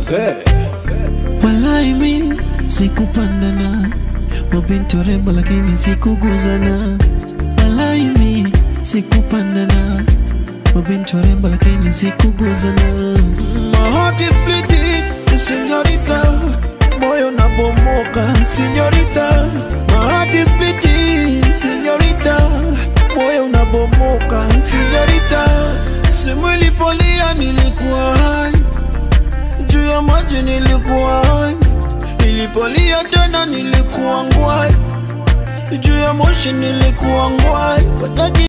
Walai mi sikupandana mabinti warembo lakini sikuguzana. Walai mi sikupandana mabinti warembo lakini sikuguzana. My heart is bleeding, señorita, moyo nabomoka, señorita. My heart is bleeding, señorita, moyo unabomoka, señorita. Simu ilipolia nilikuwa hai juu ya maji nilikuwa hai, nilipolia tena nilikuwa ngwai, juu ya moshi nilikuwa ngwai, Wataki